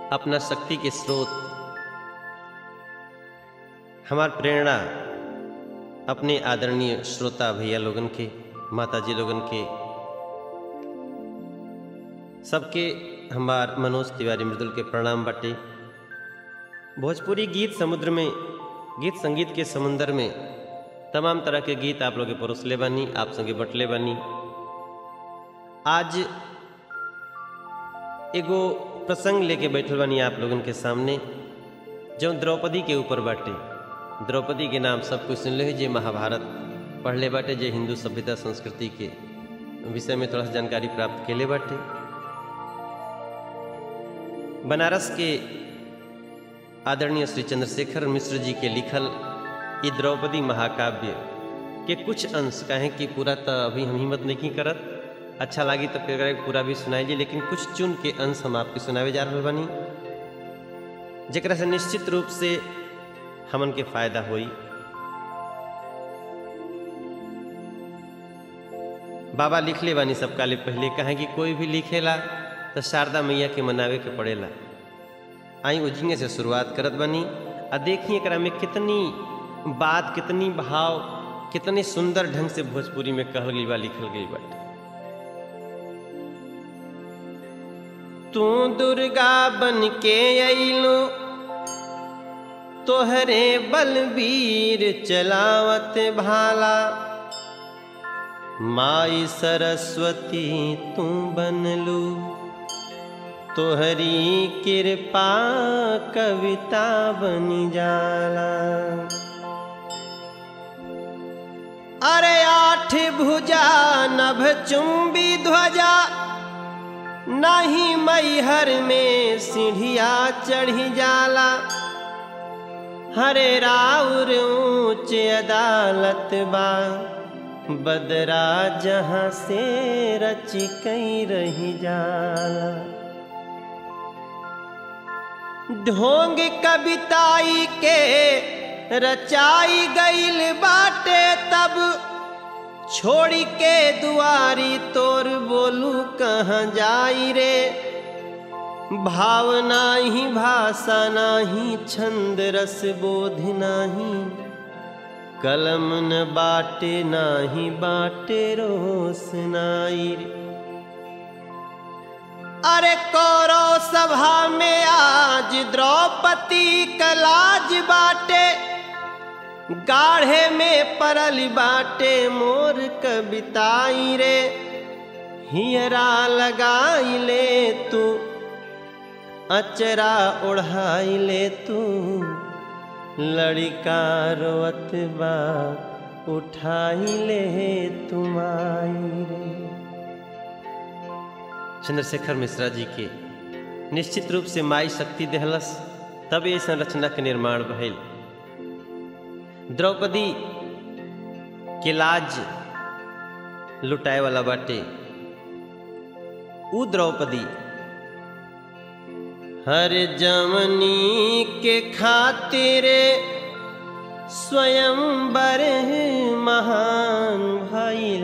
अपना शक्ति के स्रोत हमार प्रेरणा अपने आदरणीय श्रोता भैया लोगन के माता जी लोगन के सबके हमार मनोज तिवारी मृदुल के प्रणाम बाटे भोजपुरी गीत समुद्र में गीत संगीत के समुंदर में तमाम तरह के गीत आप लोग के परोसले बानी आप संगे बटले बानी आज एगो प्रसंग लेके बैठल बानी आप लोगन के सामने जो द्रौपदी के ऊपर बाटे द्रौपदी के नाम सब कुछ सुन ले जे महाभारत पढ़ले बाटे जे हिंदू सभ्यता संस्कृति के विषय में थोड़ा सा जानकारी प्राप्त केले बाटे बनारस के आदरणीय श्री चंद्रशेखर मिश्र जी के लिखल ये द्रौपदी महाकाव्य के कुछ अंश कहें कि पूरा तो अभी हम हिम्मत नहीं करत अच्छा लगी तो फिर पूरा भी सुनाइए लेकिन कुछ चुन के अंश हम आपके सुनावे जा रहा बानी जरा से निश्चित रूप से हमन के फायदा होई बाबा लिख ले बानी सब काले पहले कहें कि कोई भी लिखेला तो शारदा मैया के मनावे के पड़ेला आई उजिंगे से शुरुआत करत बनी आ देखिए एकरा में कितनी बात कितनी भाव कितनी सुंदर ढंग से भोजपुरी में कहल गई बा लिखल गई बाटे तू दुर्गा बन के अइलो तोहरे बलबीर चलावत भाला माई सरस्वती तू बनलू तोहरी कृपा कविता बनी जाला अरे आठ भुजा नभ चुंबी ध्वजा नहीं मैहर में सीढ़िया चढ़ी जाला हरे राउर ऊंच अदालत बा बदरा जहाँ से रच कई रही जाला ढोंग कविताई के रचाई गईल बाटे तब छोड़ी के दुआरी तोर बोलू कहाँ जाई रे भावना ही भाषा नाही छंद रस बोध नाही कलम न बाटे नाही बाटे रोसनाई रे अरे कौरव सभा में आज द्रौपदी कलाज बाटे गाढ़े में परल बाटे मोर कविताई रे हियरा लगाई ले तू अचरा ओढ़ाई ले तू लड़का रोत बा उठाई ले तुमाई रे चंद्रशेखर मिश्रा जी के निश्चित रूप से माई शक्ति देहलस तब ये संरचना के निर्माण भइल द्रौपदी के लाज लुटाए वाला बाटे उ द्रौपदी हर जमनी के खातिर स्वयं बर महान भइल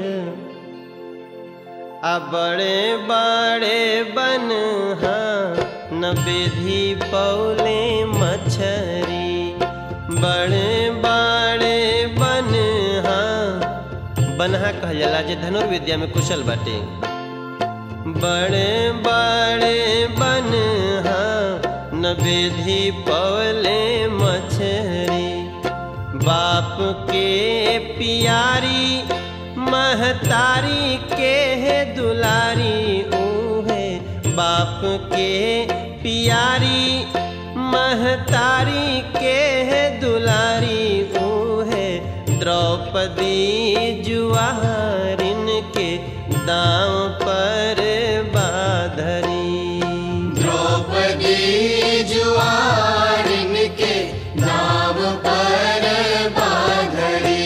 आ बड़े बड़े बन न विधि पौले मछरी बड़े बड़े बन बनहा कहल जाला जे धनुर्विद्या में कुशल बाटे बड़े बड़े बन न विधि पौले मछरी बाप के पियारी महतारी के है दुलारी ऊहे बाप के पियारी महतारी के है दुलारी ऊहे द्रौपदी जुआरिन के दाम पर बाधरी द्रौपदी जुआरिन के नाम पर बाधरी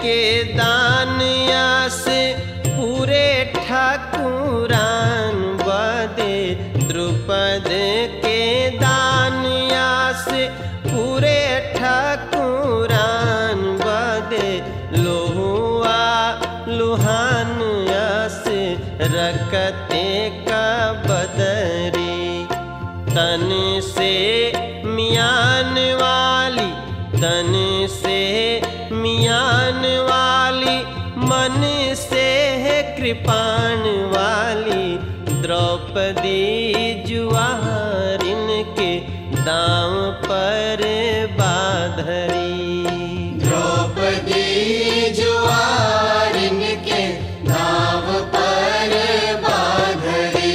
के दान यस पूरे ठाकुरान बदे द्रुपद के दान यस पूरे ठाकुरान बदे लोहुआ लुहान यस रकते का बदरी तन से मियान वाली तन से मियान वाली मन से है कृपाण वाली द्रौपदी जुआरिन के दाम पर बाधरी द्रौपदी जुआरिन के नाव पर बाधरी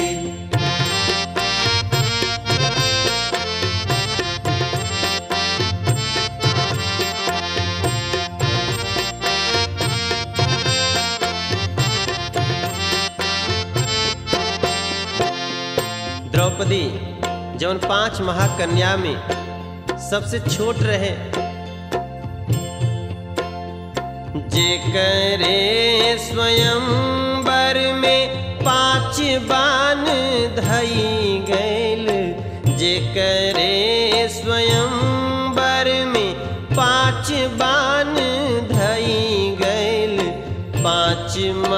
द्रौपदी जौन पांच महाकन्या में सबसे छोट रहे जे करे स्वयं वर में पांच बान धई गैल जे करे स्वयं वर में पांच बान धई गैल पांच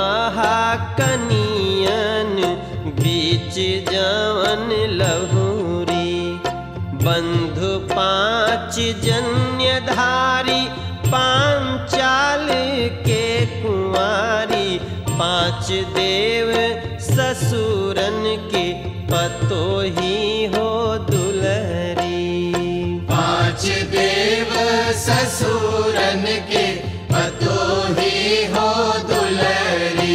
महाकनियन बीच जवन लहुरी बंधु पांच जन्यधारी पांचाल के कुंवारी पांच देव ससुरन के पतो ही हो दुलरी पांच देव ससुरन के पतो ही हो दुलरी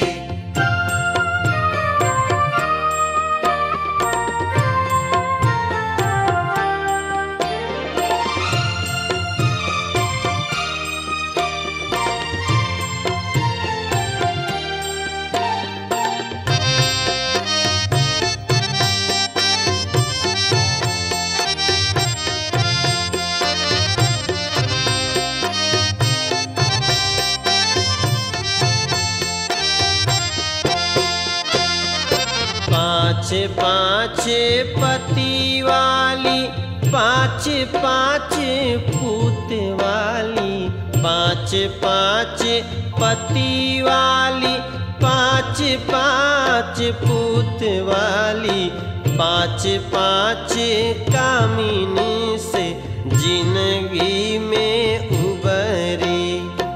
पाँच पाँच पति वाली पाँच पाँच पूत वाली पाँच पाँच पति वाली पाँच पाँच पूत वाली पाँच पाँच कामिनी से जिंदगी में उबरी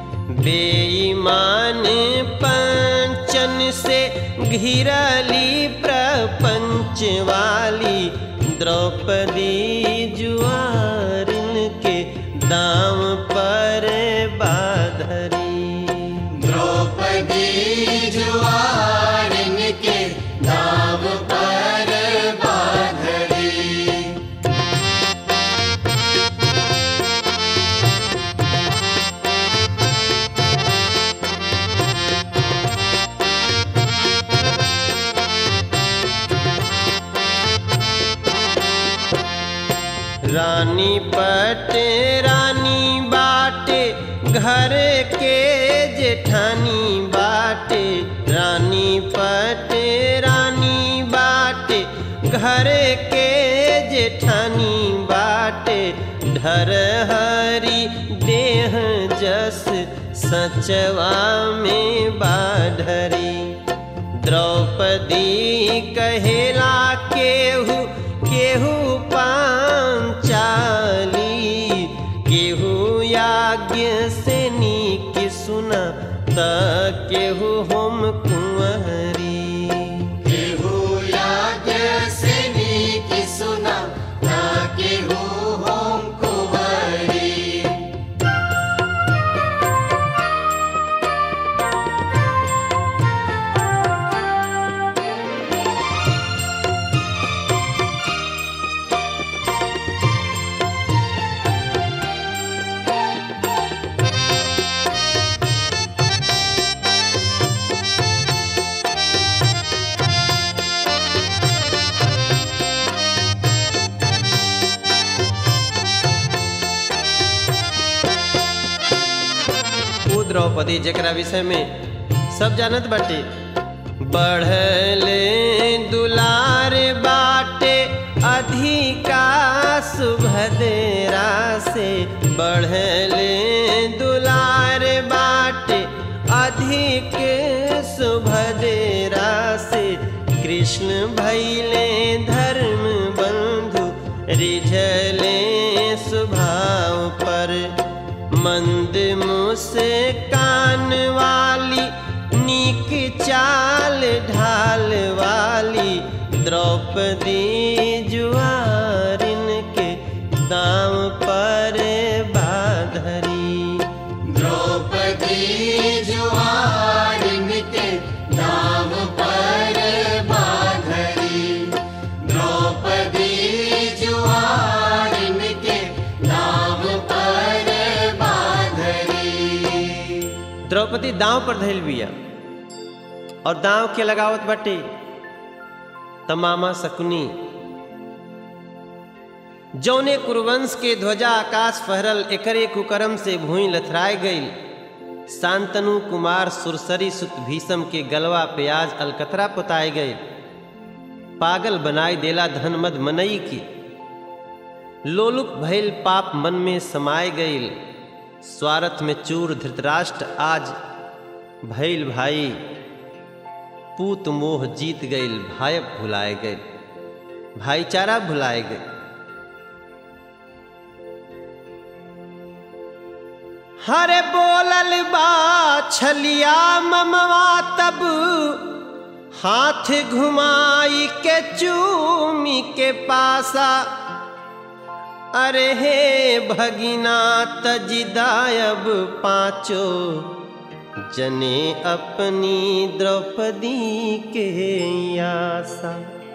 बेईमान पंचन से घिरली प्रपंच वाली द्रौपदी जुआरिन के दाम पर बाधरी द्रौपदी जुआरिन के नाव पर बाधरी रानी पट रानी बाटे घर के जेठानी बाटे रानी पट रानी बाटे घर के जेठानी बाटे ढर हरी देह जस सचवा में बाढ़री द्रौपदी कहेला केहू केहू पांचाली केहू याज्ञ से नीक सुना त केहू हम कुंवरी केहू याद से नीक सुना ना केहू होम कुंवरी द्रौपदी द्रौपदी जकरा विषय में सब जानत बाटे बढ़ले दुलार बाटे अधिका सुभद्रा से बढ़ले दुलार बाटे अधिक सुभद्रा से कृष्ण भैले धर्म बंधु रिझले स्वभाव पर मंद मुसे कान वाली नीक चाल ढाल वाली द्रौपदी जुआरिन के दाम पर बाधरी द्रौपदी जुआरिन के नाम पर बाधरी द्रौपदी जुआरिन के नाम पर बाधरी द्रौपदी दांव पर धैल बिया और दांव के लगावत बाटे तमामा शकुनी जौने कुरुवंश के ध्वजा आकाश फहरल एकरे कुकरम से भूई लथराए गईल शांतनु कुमार सुरसरी सुत भीषम के गलवा प्याज अलकतरा पुताए गए पागल बनाई देला धनमद मनई की लोलुप भैल पाप मन में समाये गईल स्वार्थ में चूर धृतराष्ट्र आज भैल भाई पूत मोह जीत गईल भायब भुलाए गए भाईचारा भुलाए गए हरे बोलल बा छलिया ममवा तब हाथ घुमाई के चूमी के पासा अरे हे भगिना तजिदायब पाँचो जने अपनी द्रौपदी के आशा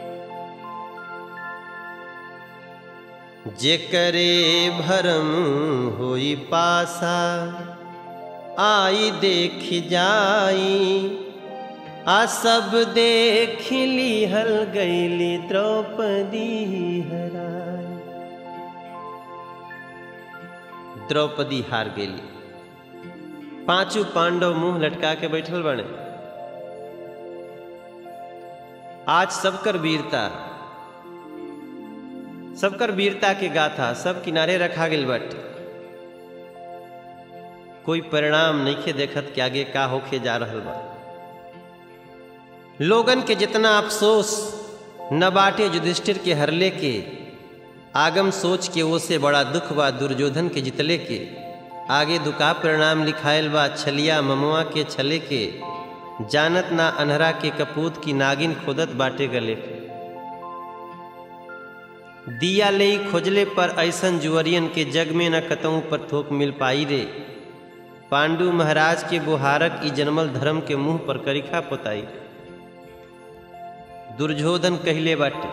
जेकरे भरम होई पासा आई देख जाई आ सब देख लिहल गईली द्रौपदी हराई द्रौपदी हार गेली पांचों पांडव मुंह लटका के बैठल बने आज सबकर वीरता सबकर वीरता के गाथा सब किनारे रखा गेल बट कोई परिणाम नइखे देखत कि आगे का होके जा रहल बा लोगन के जितना अफसोस न बाटे युधिष्ठिर के हरले के आगम सोच के वो से बड़ा दुख बा दुर्योधन के जितले के आगे दुका परिणाम लिखायल बा छलिया ममुआ के छले के जानत ना अनहरा के कपूत की नागिन खोदत बाटे गले दिया ले खोजले पर ऐसन जुअरियन के जग में न कतऊ पर थोक मिल पाई रे पांडु महाराज के बुहारक ई जन्मल धर्म के मुंह पर करिखा पोताई दुर्योधन कहले बाटे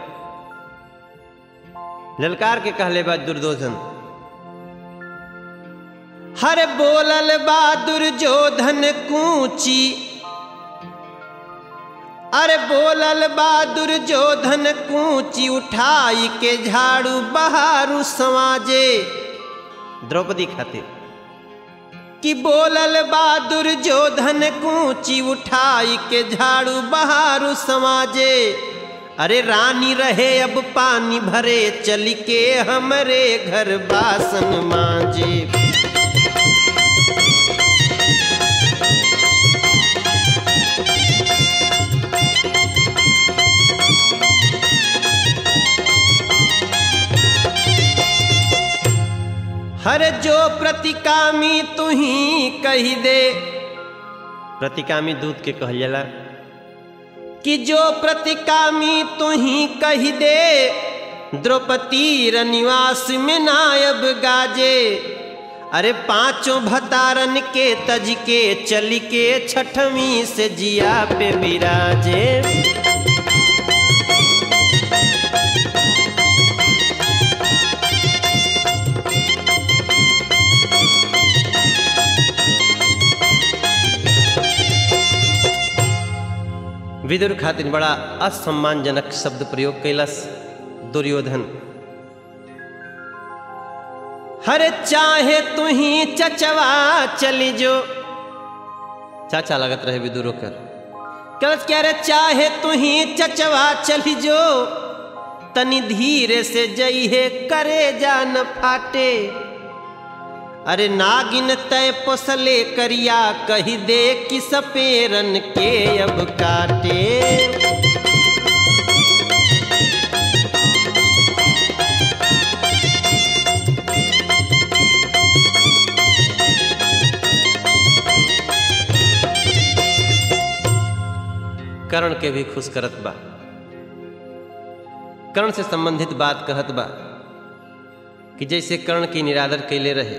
ललकार के कहले बा दुर्योधन हर बोलल बा दुर्योधन कूची अरे बोलल बा दुर्योधन कूची उठाई के झाड़ू बहारू समाजे द्रौपदी खातिर कि बोलल बा दुर्योधन कूची उठाई के झाड़ू बहारू समाजे अरे रानी रहे अब पानी भरे चल के हमरे घर बासन मांजे हर जो प्रतिकामी तू ही कही दे प्रतिकामी दूध के कहल जाला कि जो प्रतिकामी तू ही कही दे द्रौपदी रनिवास में नायब गाजे अरे पांचों भतारन के तज के चल के छठवीं से जिया पे विराजे विदुर खातिर बड़ा असम्मानजनक शब्द प्रयोग कैलस दुर्योधन हर चाहे तू ही चचवा चली जो चाचा लगत रहे विदुर कर कहत क्या रे चाहे तुही चचवा चली जो तनी धीरे से जइहे करे जा न फाटे अरे नागिन तय पोसले करिया कही दे कि सपेरन के अब काटे कर्ण के भी खुश करत बा कर्ण से संबंधित बात कहत बा कि जैसे कर्ण की निरादर कैले रहे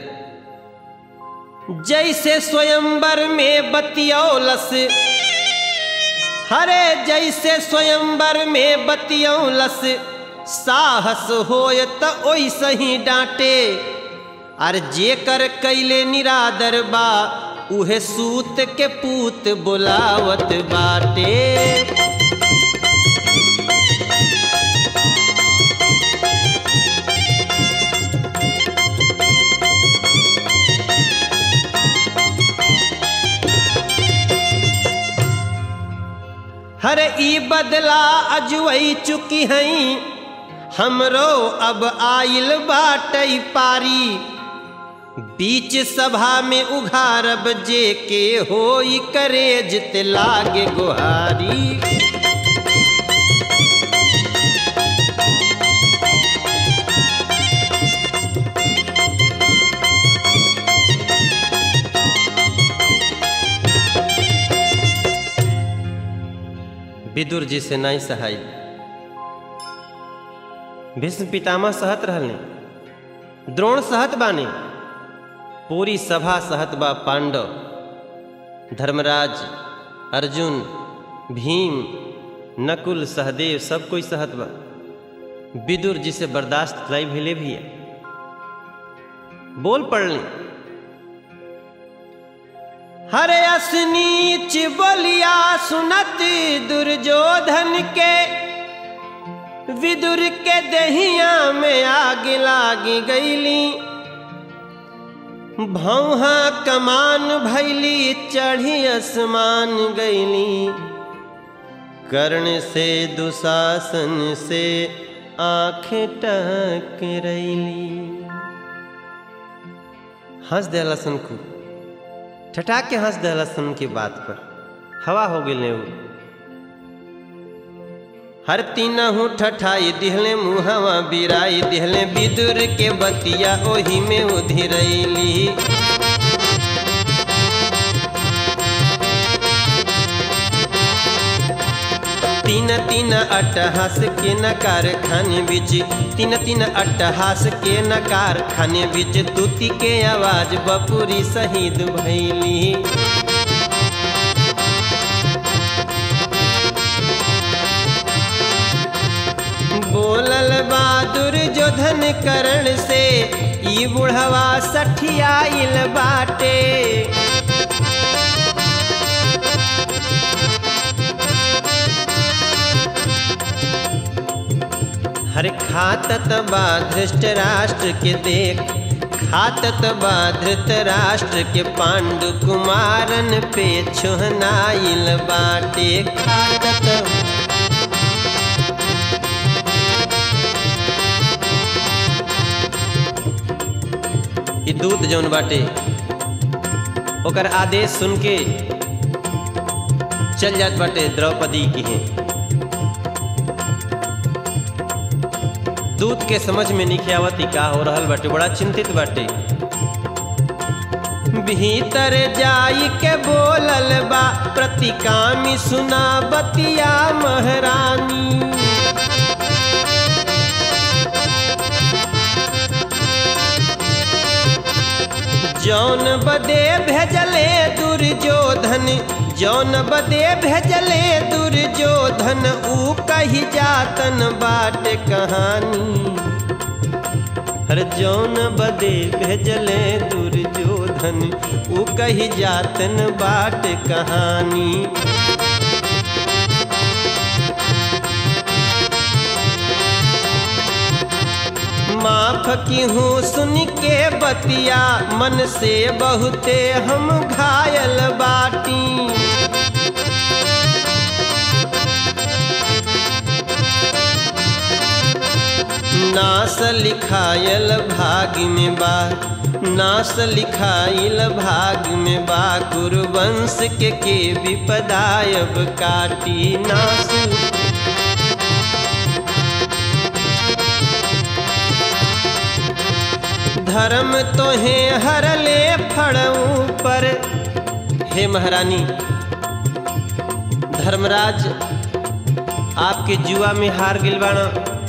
जैसे स्वयंवर में बतियौलस हरे जैसे स्वयंवर में बतियौलस साहस होय त ओइसे ही डांटे अर जेकर कैले निरादर बा उहे सूत के पूत बुलावत बाटे हरे ई बदला अजुई चुकी हई हमरो अब आइल बाटई पारी बीच सभा में उघारब जे के होई करेज ते लागे गुहारी विदुर जी से नहीं सहाय भीष्म पितामह सहत रहने द्रोण सहत बाने पूरी सभा सहत बा पांडव धर्मराज अर्जुन भीम नकुल सहदेव सब कोई सहत बा विदुर जी से बर्दाश्त लाई भेले भी है बोल पड़ले हरे असनीच बोलिया सुनत दुर्योधन के विदुर के दहिया में आग लागी गईली भौहा कमान भैली चढ़ी आसमान गईली कर्ण से दुशासन से आंख टक रैली हंस दिला सन को ठटा के हंस दिला सन की बात पर हवा हो गई वो हर तीना हूँ ठठाई दिहले मुहवा बिराई दिहले बिदुर के बतिया ओही में उधिरैली तीन तीन अट्टहास के नकार खाने बीच तीन तीन अट्टहास के नकार खाने बीच तुति के आवाज बपुरी शहीद भैली बोलल बहादुर जोधन करण से ई बुढ़वा सठियाइल बाटे हर खातत बा धृष्ट राष्ट्र के देख खातत बा धृत राष्ट्र के पांडु कुमारन पे छुहनाइल बाटे खातत ई दूत जौन बाटे ओकर आदेश सुन के चल जात बाटे द्रौपदी की है दूत के समझ में नहीं आवत ई का हो रहल बाटे बड़ा चिंतित बाटे भीतर जाई के बोलल बा प्रतिकामी सुना बतिया महारानी जौन बदे भेजले दुर्योधन जौन बदे भेजले दुर्योधन ऊ कही जातन बाट कहानी हर जौन बदे भेजले दुर्योधन ऊ कही जातन बाट कहानी माफ की हूँ सुन के बतिया मन से बहुते हम घायल बाटी नास लिखायल भाग में बा नास लिखाइल भाग में बा गुरुवंश के के विपदायब काटी नास धर्म तो है हरले फड़ऊ पर हे महारानी धर्मराज आपके जुआ में हार गिल बाना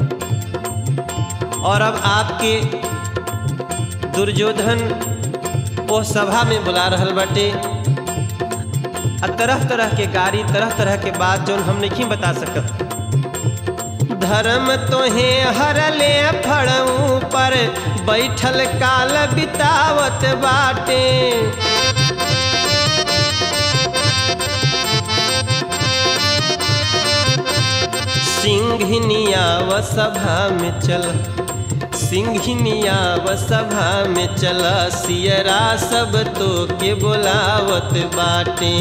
और अब आपके दुर्योधन वो सभा में बुला रहल बाटे आ तरह तरह के गाड़ी तरह तरह के बात जो हम नहीं बता सकत धर्म तो है हरले फड़ऊ पर बैठल काल बितावत बाटे सिंघनिया व सभा में चल सिंघनिया व सभा में चला सियरा सब तो के बोलावत बाटे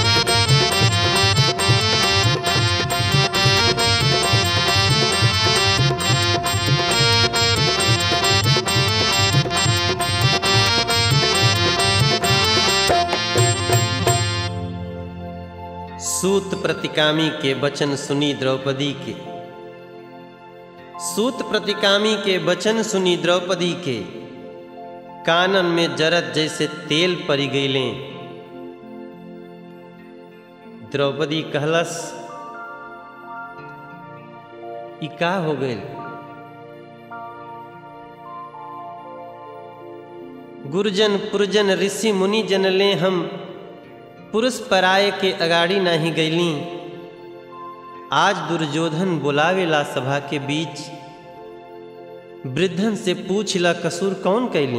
सूत प्रतिकामी के वचन सुनी द्रौपदी के सूत प्रतिकामी के वचन सुनी द्रौपदी के कानन में जरत जैसे तेल परी गईले द्रौपदी कहलस ई का हो गए गुरुजन पुरजन ऋषि मुनि जन ले हम पुरुष पराय के अगाड़ी नहीं गईली आज दुर्योधन बुलावेला सभा के बीच वृद्धन से पूछला कसूर कौन कैली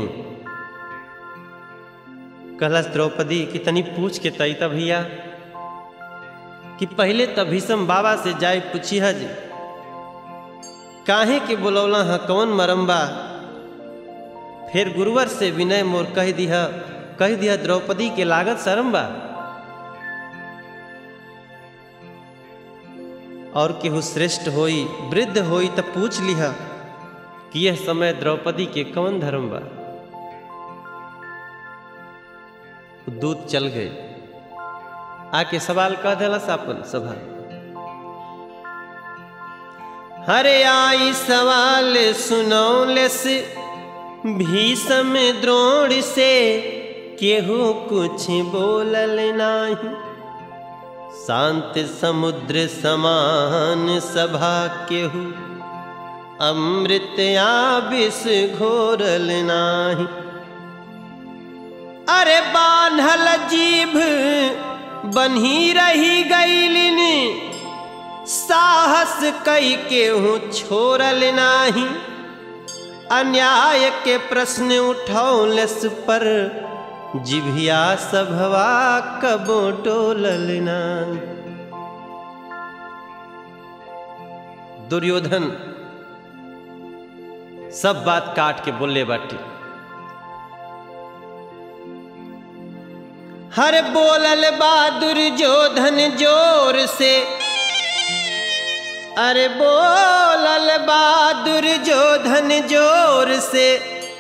कहलस द्रौपदी कि तनी पूछ के तई भैया कि पहले त भीषम बाबा से जाए पूछी हज काहे के बुलौला है कौन मरम्बा फिर गुरुवर से विनय मोर कह दिया कह दिया द्रौपदी के लागत शरम्बा और केहू श्रेष्ठ होई वृद्ध होई तब पूछ लिहा कि यह समय द्रौपदी के कौन धर्म बा दूत चल गए आके सवाल कह दिला अपन सभा हरे आई सवाल सुनौले से भीषम द्रोण से केहू कुछ बोलल नाही शांत समुद्र समान सभा केहू अमृत आबिस घोरल नाही अरे बान्हल जीभ बन्ही रही गईलिन साहस कई केहू छोड़ल नाही अन्याय के प्रश्न उठौलस पर जिभिया सभवा कबो टोलल नाही दुर्योधन सब बात काट के बोले बाटी हर बोलल बहादुर जोधन जोर से अरे बोलल बहादुर जोधन जोर से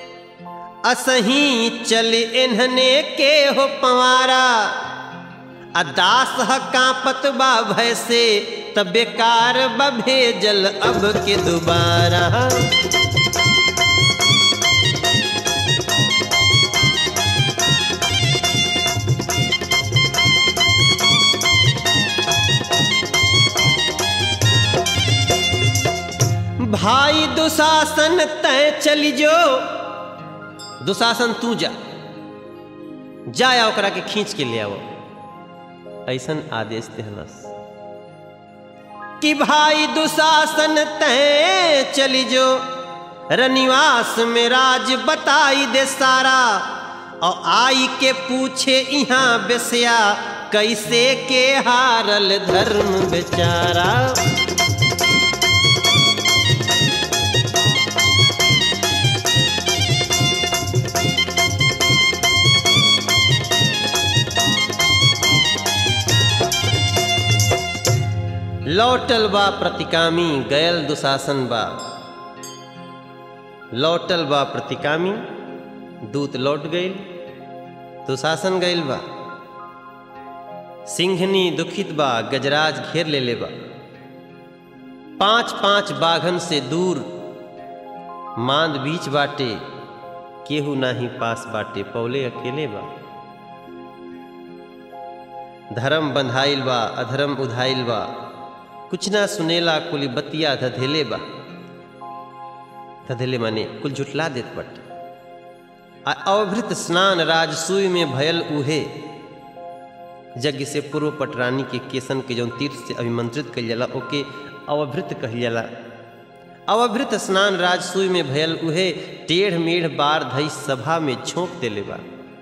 असही चल इन्हने के हो पवारा अदास ह कांपत बा भय से तब बेकार भेजल अब के दोबारा भाई दुशासन तय चली जो दुशासन तू जा जाया ओकरा के खींच के ले आओ ऐसन आदेश देहलस कि भाई दुशासन तय चली जो रनिवास में राज बताई दे सारा और आई के पूछे यहाँ बेसिया कैसे के हारल धर्म बेचारा लौटल बा प्रतिकामी गयल दुशासन बा लौटल बा प्रतिकामी दूत लौट गईल दुशासन गईल बा सिंहनी दुखित बा गजराज घेर ले ले बा पांच पांच बाघन से दूर मांद बीच बाटे केहू नाही पास बाटे पौले अकेले बा धर्म बंधाइल बा अधर्म उधाइल बा कुछ ना सुनेला कुली बतिया धधेले बा धधेले माने कुल झुटला देत बट आ अवभृत स्नान राजसूय में भयल उहे यज्ञ से पूर्व पटरानी के केसन के जौन तीर्थ से अभिमंत्रित कल जाला ओके अवभृत कहल जाला अवभृत स्नान राजसूय में भयल उहे टेढ़ मेढ़ बार धई सभा में छोंक देले बा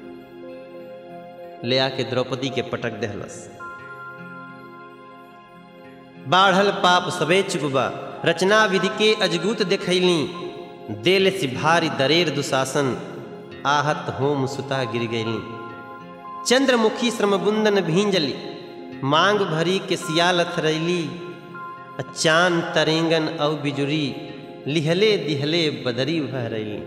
ले आके द्रौपदी के पटक दहलस बाढ़ल पाप सबे चुकबा रचना विधि के अजगूत देखैली देल से भारी दरेर दुशासन आहत होम सुता गिर गईली चंद्रमुखी श्रमबुंदन भींजली मांग भरी के सियालथ रैली चान तरेंगन औ बिजुरी लिहले दिहले बदरी भह रही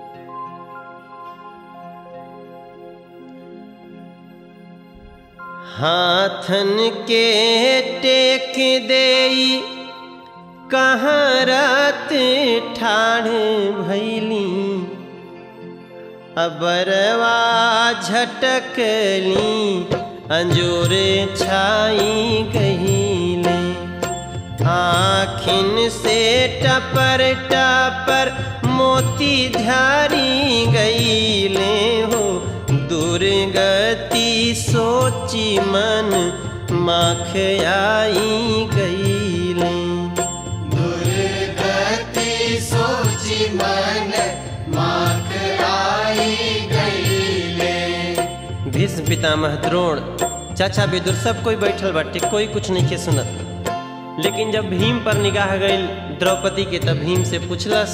हाथन के टेक देई कहाँ रात ठाढ़ भैली अबरवा झटकली अंजूर छाई गहीले आखिन से टपर टपर मोती धारी गईले हो दुर्गति सोची मन माख आई गईले दुर्गति सोची मन माख आई गईले भीष्म पितामह द्रोण चाचा विदुर सब कोई बैठल बाटे कोई कुछ नहीं के सुनत लेकिन जब भीम पर निगाह गई द्रौपदी के तब भीम से पूछलस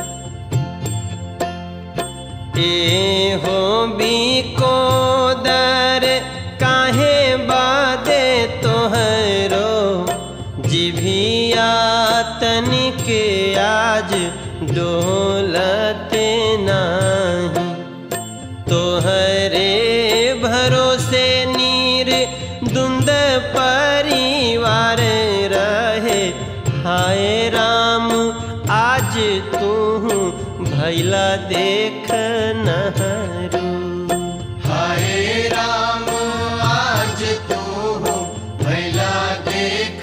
ए हो बी को दर काहे बादे तोहरो जिभिया तनिक आज डोलते नाही तोहरे भरोसे नीर दुंद परिवार रहे हाय राम आज तू भैला देख नहरू हाय राम आज तू भैला देख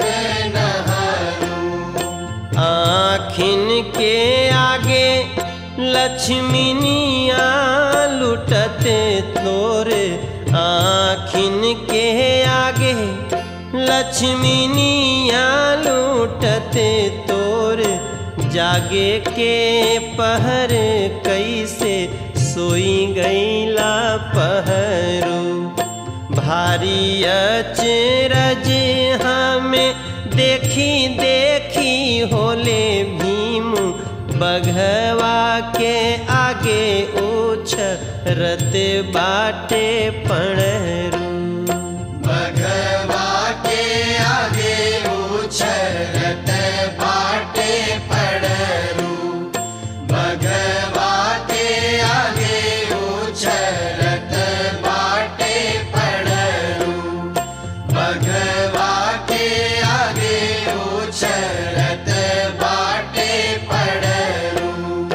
नहरू आखिन के आगे लक्ष्मीनिया लुटते तोरे आखिन के आगे लक्ष्मीनिया लूटते तोर जागे के पहर कैसे सोई गईला पहरू भारी अचरज हमें देखी देखी होले भीम बघवा के आगे उछ रत बाटे पणरू भगवा के आगे उछरत बाटे पड़रू भगवा के आगे उछरत बाटे पड़रू भगवा के आगे उछरत बाटे पड़रू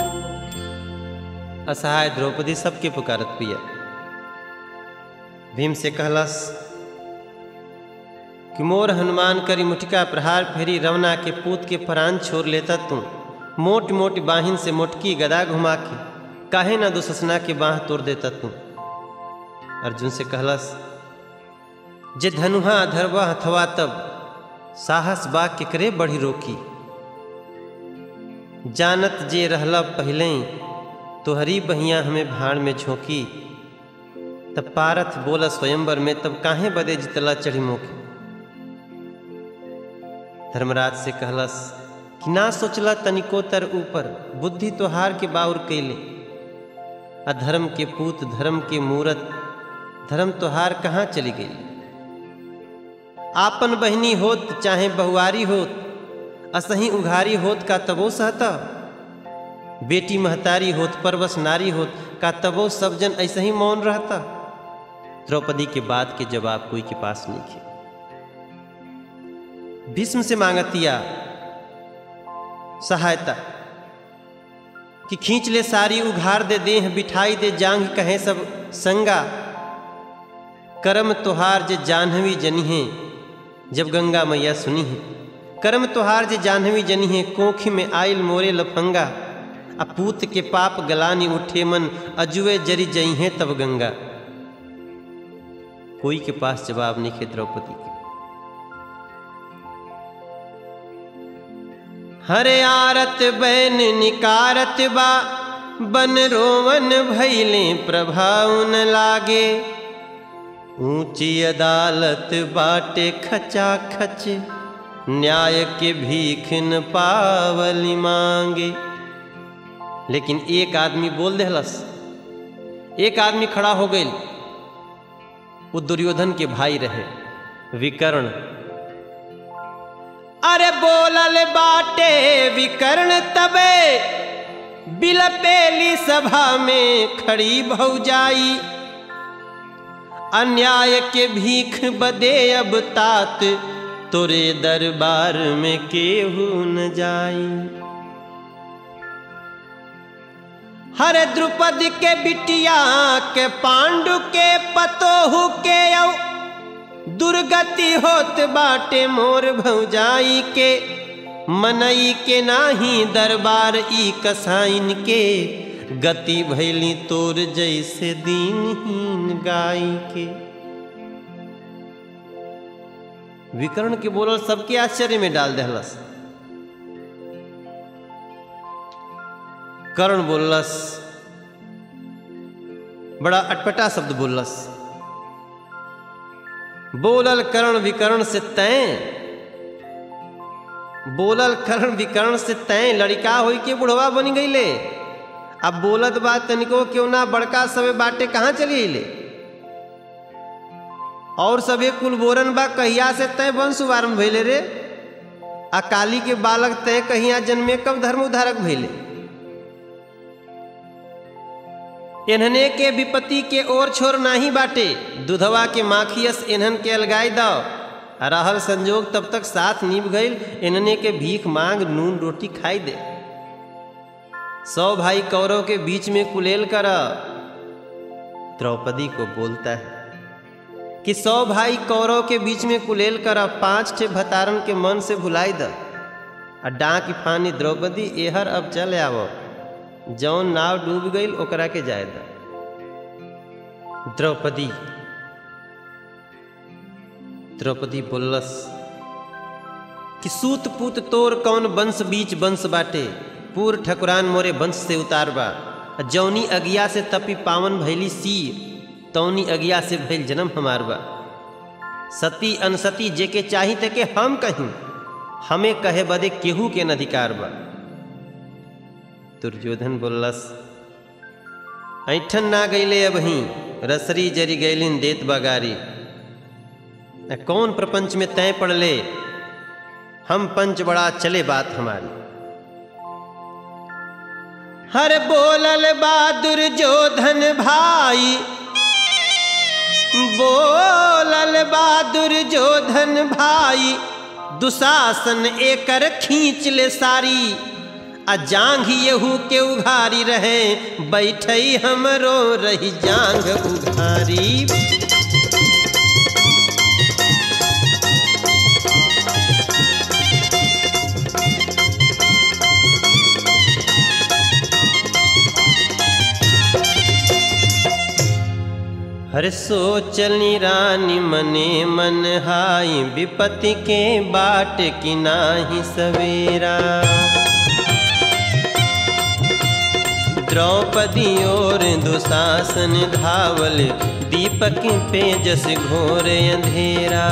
असहाय द्रौपदी सबके पुकारत पिया भीम से कहलस कि मोर हनुमान करी मुठिका प्रहार फेरी रवना के पूत के प्राण छोड़ लेता तू मोट मोट बाहिन से मोटकी गदा घुमा के काहे ना दुससना के बाह तोड़ देता तू अर्जुन से कहलस जे धनुहा धरवा हथवा तब साहस बा केकरे बढ़ी रोकी जानत जे रहला पहले तोहरी बहिया हमें भाड़ में झोंकी तब पारथ बोला स्वयंवर में तब काहे बदे जितला चढ़ी मोके धर्मराज से कहलस कि ना सोचला तनिको तर ऊपर बुद्धि तोहार के बाउर कैले अधर्म के पूत धर्म के मूरत धर्म तोहार कहाँ चली गई आपन बहनी होत चाहे बहुआरी होत असही उघारी होत का तबो सहता बेटी महतारी होत परवस नारी होत का तबो सब जन ऐसे ही मौन रहता द्रौपदी के बात के जवाब कोई के पास नहीं थे भीष्म से मांगतिया सहायता कि खींच ले सारी उघार दे देह बिठाई दे जांग कहे सब संगा करम तुहार जे जाह्नवी जनी है जब गंगा मैया सुनी है करम तुहार जे जाह्नवी जनी है कोखी में आयल मोरे लफंगा अपूत के पाप गलानी उठे मन अजुए जरी जई हैं तब गंगा कोई के पास जवाब नहीं है द्रौपदी के हरे आरत बैन निकारत बा बन रोवन भैले प्रभाव न लागे ऊंची अदालत बाटे खचा खच न्याय के भीख न पावली मांगे लेकिन एक आदमी बोल देहलस एक आदमी खड़ा हो गई वो दुर्योधन के भाई रहे विकर्ण अरे बोलल बाटे विकर्ण तबे बिलपेली सभा में खड़ी भौजाई अन्याय के भीख बदे अब तात तोरे दरबार में केहू न जाई हरे द्रुपद के बिटिया के पांडु के पतोहु के औ दुर्गति होत बाटे मोर भौजाई के मनई के नाही दरबार ई कसाइन के गति भैली तोर जैसे दीनहीन गाय के विकर्ण के बोलल सबके आश्चर्य में डाल दहलस कर्ण बोलस बड़ा अटपटा शब्द बोलस बोलल कर्ण विकर्ण से तय बोलल कर्ण विकर्ण से तय लड़का होई के बुढ़वा बन गईले अब बोलत बात तनिको क्यों ना बड़का सबे बाटे कहाँ चली ले और सबे कुल बोरन बा कहिया से तय वंश शुभारंभ भइले रे अकाली के बालक तय कहिया जन्मे कब धर्म उधारक भइले इन्हने के विपत्ति के ओर छोर नाही बाटे दुधवा के माखियस इन्हन के अलगाई दाओ रहल संजोग तब तक साथ नीब गईल इन्हने के भीख मांग नून रोटी खाई दे सौ भाई कौरव के बीच में कुलेल कर द्रौपदी को बोलता है कि सौ भाई कौरव के बीच में कुलेल कर पांच ठे भतारन के मन से भुलाई द आ डांक फानी द्रौपदी एहर अब चल आवो जौन नाव डूब गई ओकरा के जाय द द्रौपदी द्रौपदी बोलस कि सूत पूत तोर कौन वंश बीच वंश बाटे पूर ठकुरान मोरे वंश से उतार बा जौनी अगिया से तपी पावन भैली सी तौनी अगिया से भैल जन्म हमार बा सती अनसती जे के चाही ते के हम कहीं हमें कहे बदे केहू के न अधिकार बा दुर्योधन बोलस ऐठन ना गईले अब ही रसरी जरी गैलिन देत बगारी कौन प्रपंच में तय पड़ले हम पंच बड़ा चले बात हमारी हर बोलल बहादुर जोधन भाई बोलल बहादुर जोधन भाई दुशासन एकर खींच ले सारी आ जांघ यहू के उघारी रहे बैठे हमरो रही जांघ उघारी हर सोचली रानी मने मन हाई विपत्ति के बाट की नाही सवेरा द्रौपदी और दुशासन धावल दीपक पे जस घोर अंधेरा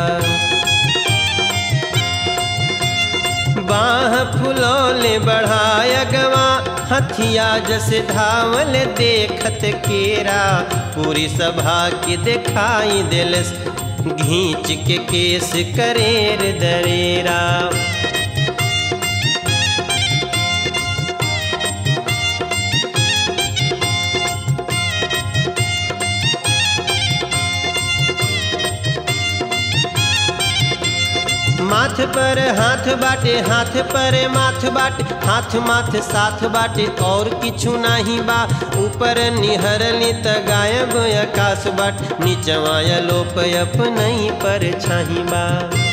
बाह फुलौले बढ़ाया गवा हथिया जस धावल देखत केरा पूरी सभा के दिखाई दिलस घींच के केस करेर दरेरा माथ पर हाथ बाटे हाथ पर माथ बाटे हाथ माथ साथ बाटे और किछु नाही बा ऊपर निहरली त गायब आकाश बाट नीचवा लोप अपनई पर छाही बा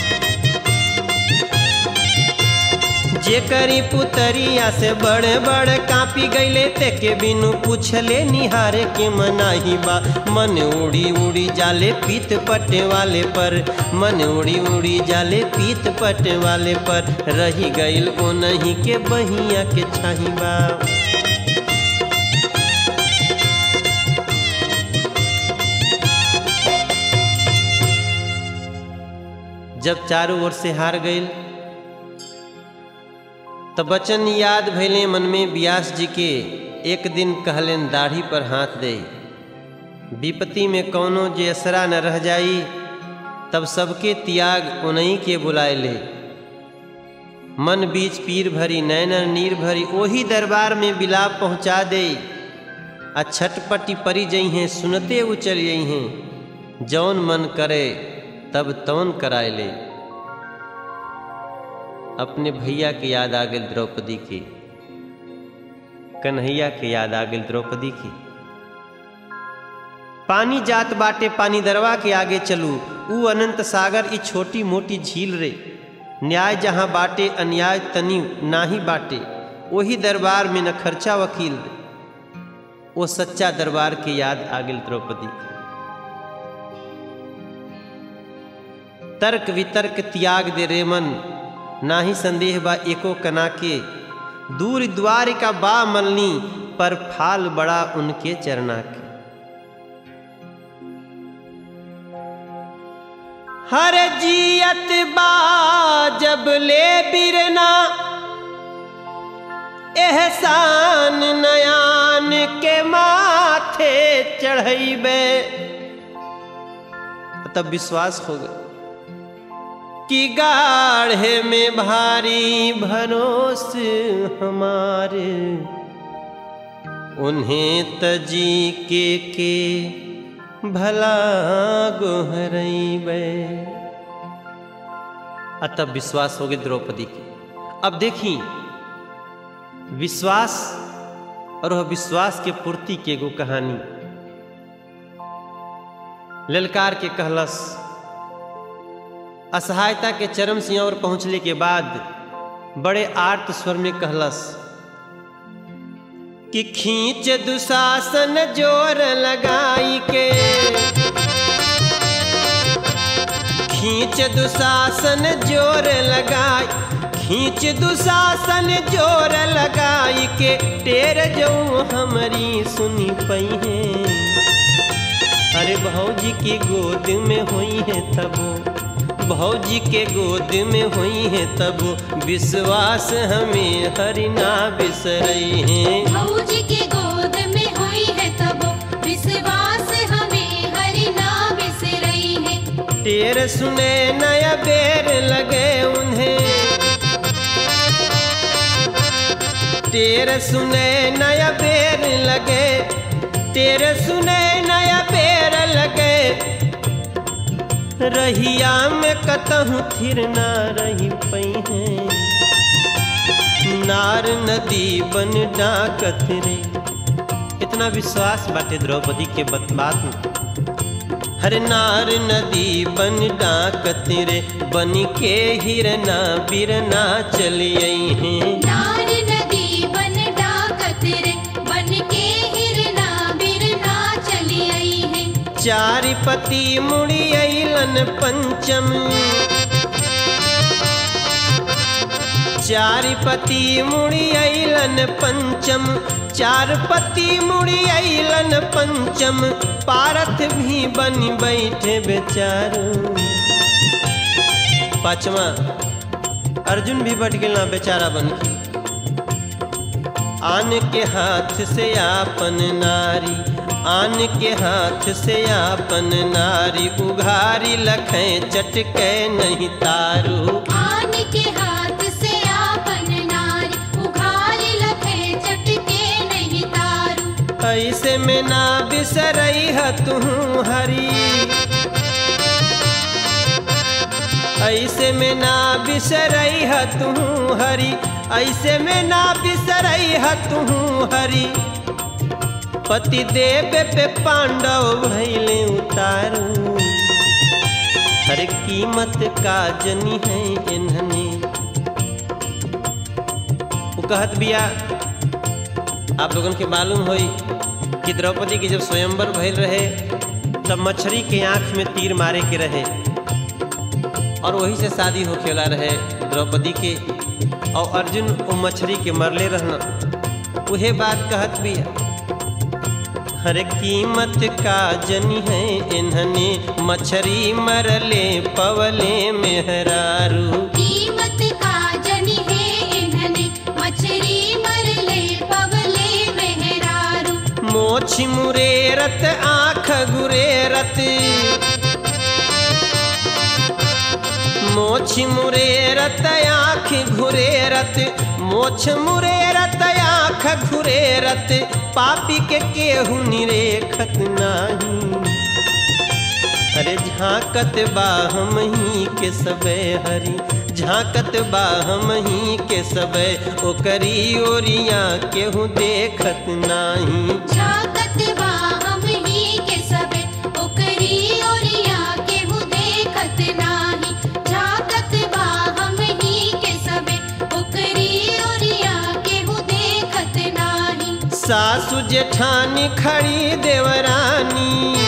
जे करी पुतरिया से बड़े बड़े कापी गईले ते के बिनु पूछले निहारे के मनाही बा मन उड़ी उड़ी जाले पीत पटे वाले पर मन उड़ी उड़ी जाले पीत पटे वाले पर रही गईल ओ नहीं के बहिया के छाही बा जब चारों ओर से हार गईल त बचन याद भैले मन में व्यास जी के एक दिन कहलेन दाढ़ी पर हाथ दे विपत्ति में कौनो जे असरा न रह जाई तब सबके त्याग उन्हीं के बुलाए ले मन बीच पीर भरी नैन नीर भरी ओही दरबार में बिलाप पहुंचा दे आ छटपटी परी जई हैं सुनते उचल जई हैं जौन मन करे तब तौन कराए ले अपने भैया के याद आ गई द्रौपदी की कन्हैया के याद आ गई द्रौपदी की पानी जात बाटे पानी दरवा के आगे चलू ऊ अनंत सागर ई छोटी मोटी झील रे न्याय जहाँ बाटे अन्याय तनी नाही बाटे वही दरबार में न खर्चा वकील रे वो सच्चा दरबार के याद आ गई द्रौपदी की तर्क वितर्क त्याग दे रे मन नाही संदेह बा एको कना के दूर द्वार का बा मलनी पर फाल बड़ा उनके चरना के हर जियत बा जब ले बिरना एहसान नयान के माथे चढ़ैबे तब विश्वास हो गया कि गाढ़े में भारी भरोस हमारे उन्हें तजी के के भला गोहरैबे तब विश्वास हो गए द्रौपदी की अब देखी विश्वास और वह विश्वास के पूर्ति के एगो कहानी ललकार के कहलस असहायता के चरम सीमा और पहुंचने के बाद बड़े आर्त स्वर में कहलस कि खींच दुशासन जोर लगाई के खींच दुशासन जोर लगाई खींच दुशासन जोर लगाई के टेर जो हमारी सुनी पई है अरे भौजी की गोद में हुई है तब भौजी के गोद में हुई है तब विश्वास हमें हरिना बिसरई है भौजी के गोद में हुई है तब विश्वास हमें हरि ना बिसरई है तेर सुने नया बेर लगे उन्हें तेर सुने नया बेर लगे तेरे सुने नया बेर लगे रहिया में कतहु थिर ना रही पई है नार नदी बन डाकत रे इतना विश्वास बाटे द्रौपदी के बत बात में हर नार नदी बन डाकत रे बन के हिरना बिरना चली आई हैं नार नदी बन डाकत रे बन के हिरना बिरना चली आई है चारि पति मुड़ी अलन पंचम चारि पति मुड़ी अलन पंचम चार पति मुड़ी अलन पंचम पारथ भी बन बैठे बेचारो पांचवा अर्जुन भी बढ़ गया बेचारा बन के आन के हाथ से आपन नारी आन के हाथ से आपन नारी उघारी लखें चटके नहीं तारू आन के हाथ से आपन नारी उघारी लखे चटके नहीं तारू ऐसे में ना बिसरई है तू हरी ऐसे में ना बिसरई है तू हरी ऐसे में ना बिसरई है तू हरी पति देव पे पांडव भैले उतारू हर कीमत का जनी है इन्हने वो कहत बिया आप लोगन के मालूम होई कि द्रौपदी के जब स्वयंवर भइल रहे तब मछली के आंख में तीर मारे के रहे और वही से शादी होखेला रहे द्रौपदी के और अर्जुन वो मछली के मरले रहना उहे बात कहत भी हर कीमत का जनी है इन्हने मछली मरले पवले मेहरारू कीमत का जनी है इन्हने मछली मरले पवले मेहरारू मोछ मुरेरत आँख गुरेरत मोछ मुरेरत आँख घुरेरत मोछ मुरेरत आँख घुरेरत पापी के केहू निरेखत नाही अरे झांकत बा हम ही के सबे हरी झांकत बा हम ही के सबे ओकरी ओरिया केहू देखत नाही झाकत बा हम ही के सबे ओकरी ओरिया केहू देखत नाही झाकत बा हम ही के सबे ओकरी ओरिया केहू देखत नाही सासु जेठानी खड़ी देवरानी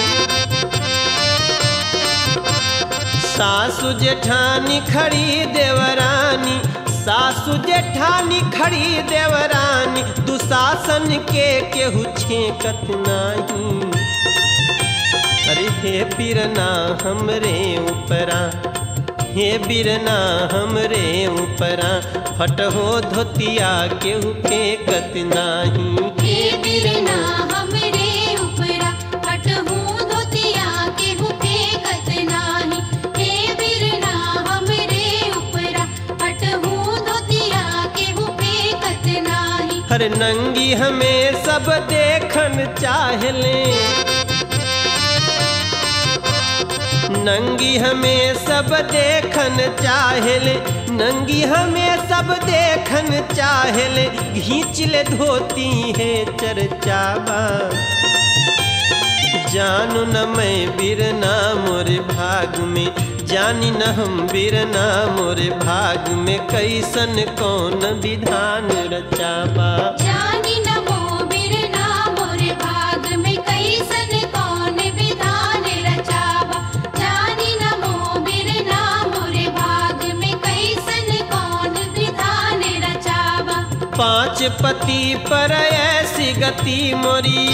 सासु जेठानी खड़ी देवरानी सासु जेठानी खड़ी देवरानी दुशासन के केहू छेकत नाही अरे हे बिरना हमरे ऊपरा हे बिरना हमरे ऊपरा फटहो धोतिया केहू फेंकत नाही हे बिरना हमरे उपरा हटहू धोतिया केहू फेंकत नाही हे बिरना हमरे उपरा हटहू धोतिया केहू फेंकत नाही हर नंगी हमें सब देखन चाहले नंगी हमें सब देखन चाहले नंगी हमें सब देखन चाहले घींच ले धोती है चर्चावा जानू न मैं बिरना मोरे भाग में जानी न हम बिरना मोरे भाग में कैसन कौन विधान रचाबा जानी नमो बिरना मोरे भाग में कैसन कौन विधान रचावा जानी नमो बिरना मोरे भाग में कैसन कौन विधान रचावा पांच पति पर ऐसी गति मोरी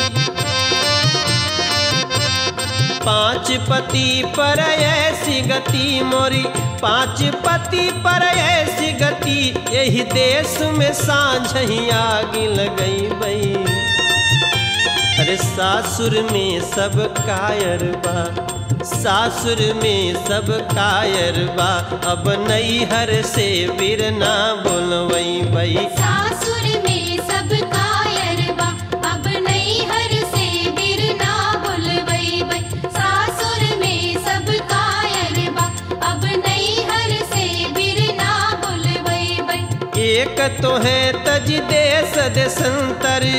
पांच पति पर ऐसी गति मोरी पांच पति पर ऐसी गति यही देश में सांझ ही आग लगई बई अरे सासुर में सब कायर बा सासुर में सब कायर बा अब नैहर से बिरना बोलवई बई सासुर में सब कायर बा अब नैहर से बिरना बुलवई बई सासुर में सब कायर बा अब नैहर से बिरना बुलवई बई एक तो है तज देश देशंतर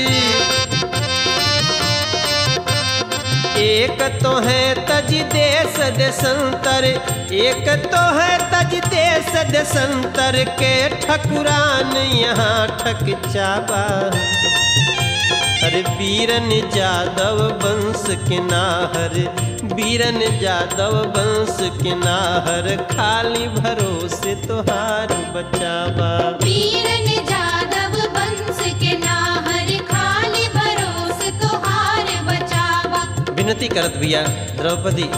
एक तो है तज देश देशंतर एक तो है तज देश देशंतर के ठकुरान यहाँ ठक चाबा अरे बीरन जादव वंश के नाहर बीरन जादव वंश के नाहर खाली भरोसे तोहार बचावा वीरन जादव वंश के नाहर खाली भरोस तोहार बचावा विनती करत बिया द्रौपदी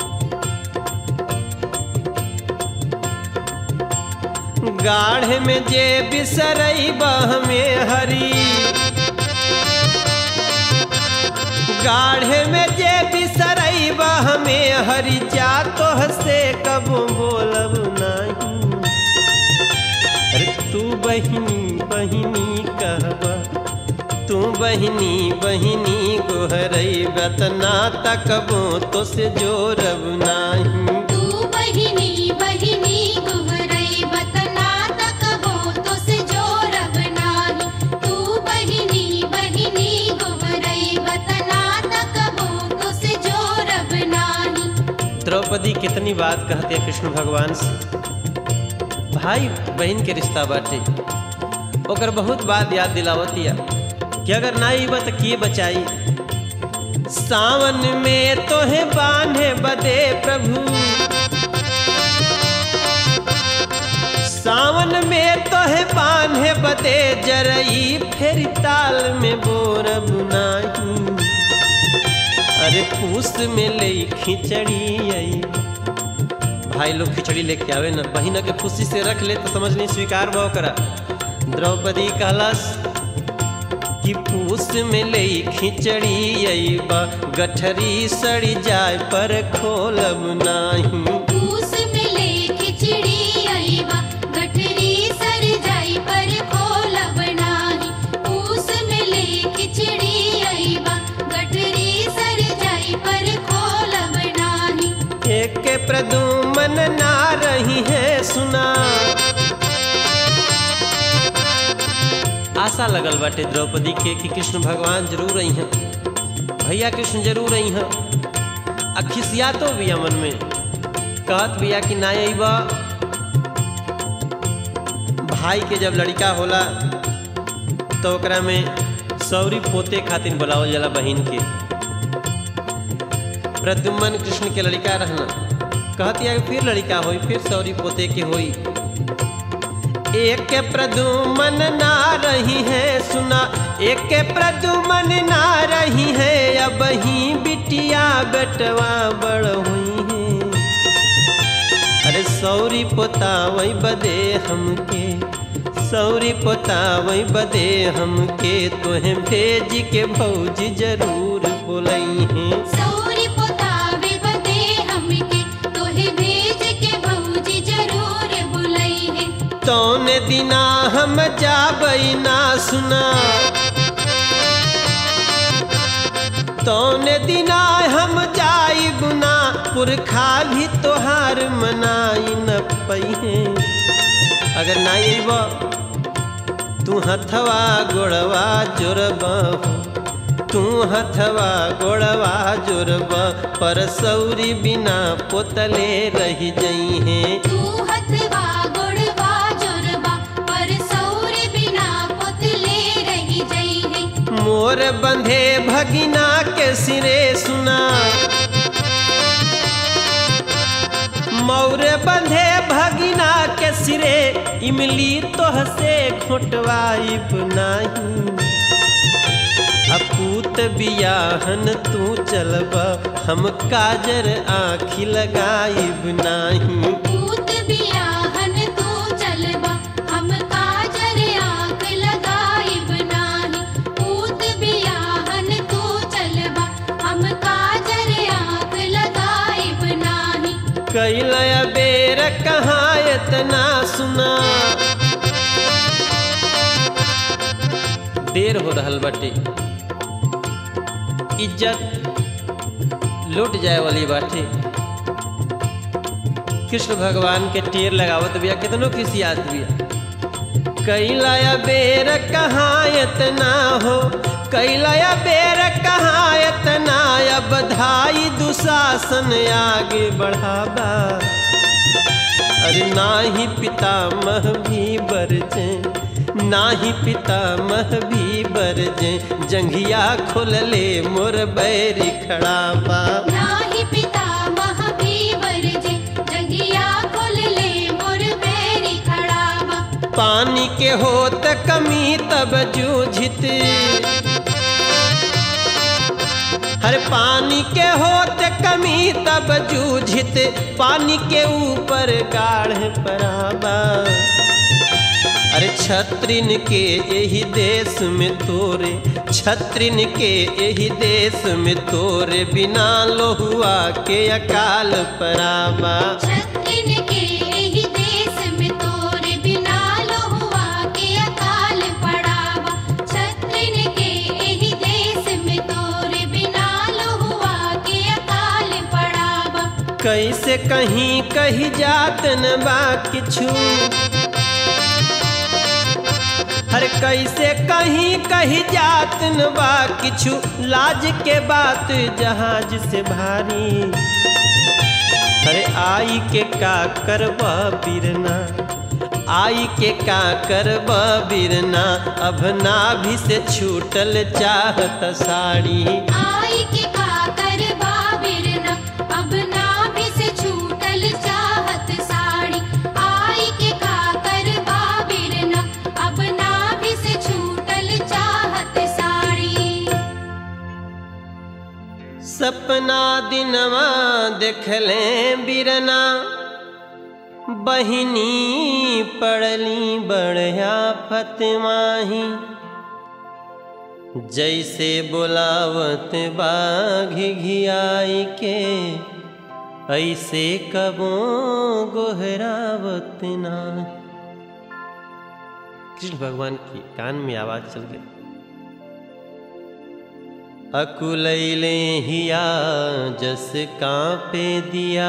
गाढ़ में जे बिसरई बह में हरी गाढ़े में जे बिसरैब हमें हरि जा तो से कबो बोलब नहीं अरे तू बहिनी बहिनी कहबा तू बहिनी बहिनी गोहरई बतना तकबो तो से जोरब नाही तू बहिनी बहिनी गुहरई बतना तकबो तो से जोरब नाही तू बहिनी बहिनी गुहरई बतना तकबो तो से जोरब नाही द्रौपदी कितनी बात कहते हैं कृष्ण भगवान से भाई बहन के रिश्ता बाटे ओकर बहुत बात याद दिलावतिया कि अगर ना अइबा तो के बचाई सावन में तोहे बांधे बदे प्रभु सावन में तोहे बांधे बदे जरई फेर ताल में बोरब नाही अरे पूस में ले खिचड़ी आई भाई लोग खिचड़ी लेके आवे ना बहिन के खुशी से रख ले तो समझ नहीं स्वीकार भाव करा द्रौपदी कहलस कि पूस में ले खिचड़ी अइबा गठरी सड़ी जाए पर खोलब नाही पूस मिले खिचड़ी आईबा गठरी सर जाई पर खोलब नाही पूस मिले खिचड़ी आईबा गठरी सर जाई पर खोलब नाही एक के प्रदुमन ना रही है सुना आशा लगल बाटे द्रौपदी के कि कृष्ण भगवान जरूर रही हैं भैया कृष्ण जरूर रही हैं आ खिसिया तो बिया मन में कहत बिया कि ना अइबा भाई के जब लड़का होला तो ओकरा में सौरी पोते खातिर बुलावल जाला बहिन के प्रद्युम्न कृष्ण के लड़का रहना कहती है कि फिर लड़का होई फिर सौरी पोते के होई एक के प्रदुमन ना रही है सुना एक के प्रदुमन ना रही है अब ही बिटिया बेटवा बड़ हुई है अरे सौरी पोता वही बदे हमके सौरी पोता वही बदे हमके तोहे भेज के भौजी जरूर बोलई हैं सौरी पोतावे बदे हमके तोहे भेज के भौजी जरूर बुलई है तौने दिना हम जाबई ना सुना तौने दिना हम जाई बुना पुरखा भी तोहार मनाई न पही अगर ना अइब तू हथवा गोड़वा जोरब तू हथवा गोड़वा जोरब पर सौरी बिना पोतले रह जई हैं तू हथवा गुड़वा जोरबा पर सौरे बिना पुतले रही जई है मोर बंधे भगिना के सिरे सुना मौर बंधे भगिना के सिरे इमली तोह से खोटवाइब नाही अपूत बियाहन तू चलब हम काजर आखी लगाइब नाही पूत बियाहन तू चलबा हम काजर आंख लगाइब नाही पूत बियाहन तू चलबा हम काजर आंख लगाइब नाही कैल बेर कहाँ इतना सुना देर हो रहल बाटे इज्जत लुट जाए वाली बाटे कृष्ण भगवान के टेर लगावत बिया कितनो खिसियात बिया कैलाया बेर कहाँ इतना हो कैलाया बेर कहाँ इतना अब धाई दुशासन आगे बढ़ावा अरे नाही पितामह भी बरजे नाही पितामह भी बरजे जंघिया खोल ले मोर बैरी खड़ा बा नाही पिता भी बरजे जगिया खोल ले मोर बैरी खड़ावा पानी के होत कमी तब जूझित हर पानी के होत कमी तब जूझित पानी के ऊपर गाढ़ पराबा अरे छत्रिन के यही देश में तोरे छत्रिन के यही देश में तोरे बिना लोहुआ के अकाल पराबा छत्रिन के एही देश में तोरे बिना लोहुआ के अकाल पड़ावा छत्रिन के एही देश में तोरे बिना लोहुआ के अकाल पड़ावा कैसे कहीं कही जात न बा किछु हर कैसे कहीं कही जात न बा किछु लाज के बात जहाज से भारी अरे आई के का करबा बिरना आई के का करबा बिरना अब नाभि से छूटल चाहत साड़ी आई के का करबा बिरना अब नाभि से छूटल चाहत साड़ी आई के का करबा बिरना अब नाभि से छूटल चाहत साड़ी सपना दिनवा देखले बिरना बहिनी पड़ली बढ़िया फतमाही जैसे बोलावत बाघ घियाई के ऐसे कबो गोहरावत ना कृष्ण भगवान की कान में आवाज चल गई अकुलैले हिया जस कांपे दिया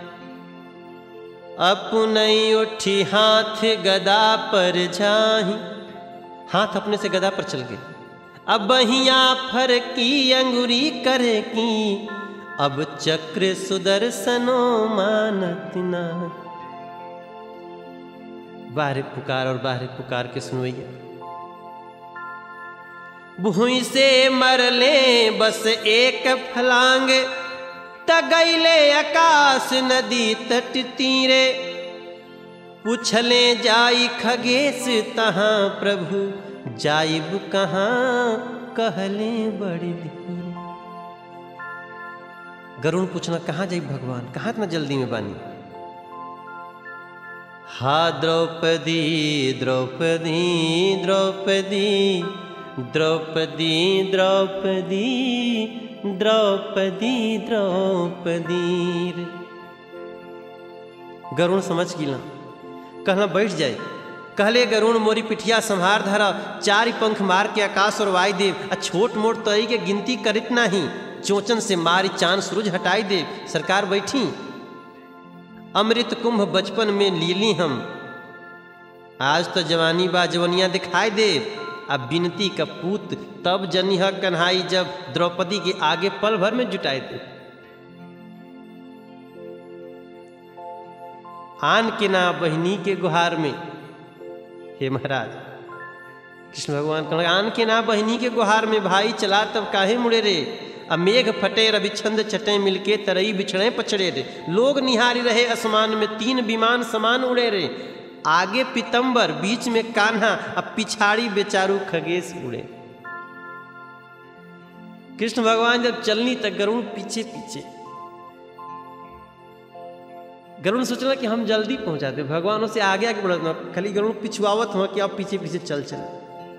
अपनई उठी हाथ गदा पर जाही हाथ अपने से गदा पर चल गए अब बहिया फर की अंगुरी करे की अब चक्र सुदर्शनो मानत ना बाहर पुकार और बाहर पुकार के सुनवैया भूई से मरले बस एक फलांग तगैले आकाश नदी तट तीरे पूछले जाई खगेश तहाँ प्रभु जाइब कहाँ कहले बड़ी धीरे गरुण पूछना कहाँ जाइब भगवान कहाँ इतना जल्दी में बानी हा द्रौपदी द्रौपदी द्रौपदी द्रौपदी द्रौपदी द्रौपदी द्रौपदी गरुण समझ गिला कहना बैठ जाए कहले गरुण मोरी पिठिया संहार धरा चारि पंख मार के आकाश और वाई देव आ छोट मोट तई के गिनती करित नाही चोचन से मारी चांद सूरज हटाई दे सरकार बैठी अमृत कुंभ बचपन में लीली हम आज तो जवानी बा जवनिया दिखाई दे अब बिनती का पूत तब जनी ह कन्हाई जब द्रौपदी के आगे पल भर में जुटाई दे आन के ना बहनी के गुहार में हे महाराज कृष्ण भगवान कहने लगे, आन के ना बहनी के गुहार में भाई चला तब काहे मुड़े रे अब मेघ फटे रवि छंद छटे मिलके तरई बिछड़े पछड़े रे लोग निहारी रहे आसमान में तीन विमान समान उड़े रे आगे पितंबर बीच में कान्हा अब पिछाड़ी बेचारू खगेश उड़े कृष्ण भगवान जब चलनी तक गरुण पीछे पीछे गरुण सोचला कि हम जल्दी पहुंचाते भगवानों से आगे आगे बढ़त ना खाली गरुण पिछुआवत हुआ कि आप पीछे पीछे चल चले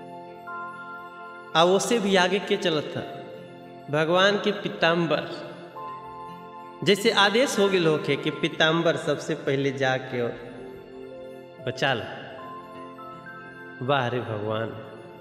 आ उससे भी आगे के चलत था भगवान के पिताम्बर जैसे आदेश हो गए होके कि पिताम्बर सबसे पहले जाके और बचा लो वाह रे भगवान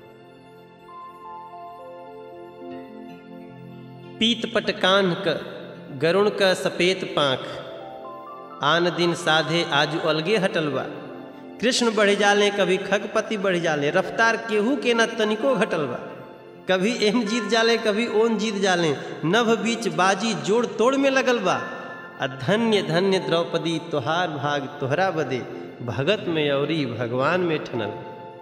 पीत पटकान क गरुण का सपेत पांख आन दिन साधे आजू अलगे हटल बा कृष्ण बढ़ जाले कभी खगपति बढ़ जाले रफ्तार केहू के न तनिको घटल बा कभी एम जीत जाले कभी ओन जीत जाले नभ बीच बाजी जोड़ तोड़ में लगल बा आ धन्य धन्य द्रौपदी तोहार भाग तोहरा बदे भगत में औरी भगवान में ठनल